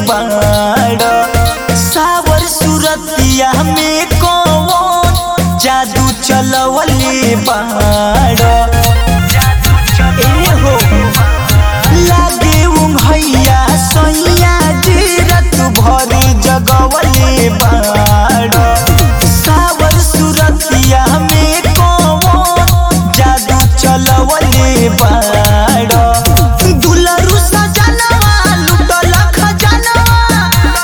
बाड़ सावर सुरतिया में कौन जादू चलवले बाड़ ए हो लागे उंघैया सैया जीरत भरी जगवले बाड़ सावर सुरतिया में कौन जादू चलवले बाड़ दुलरु सजनवा लुटल खजनवा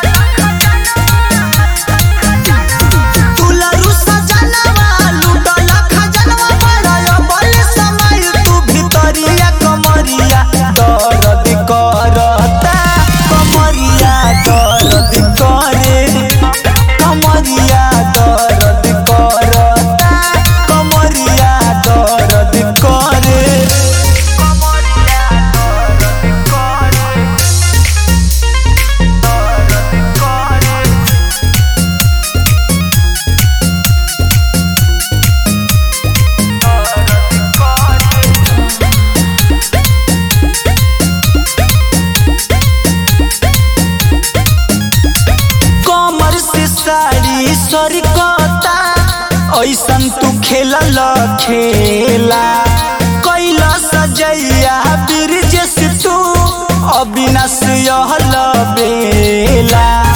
दुलरु सजनवा लुटल खजनवा बड़ल बल समय तू भितरिया कमरिया दर्द करता कमरिया दर्द करे कमरिया दर्द करता कमरिया दर्द करे कमर से साड़ी सरकता ऐसन तू खेलल खेला कैला सजैया ब्रिजेश तू अविनाश यहल बेला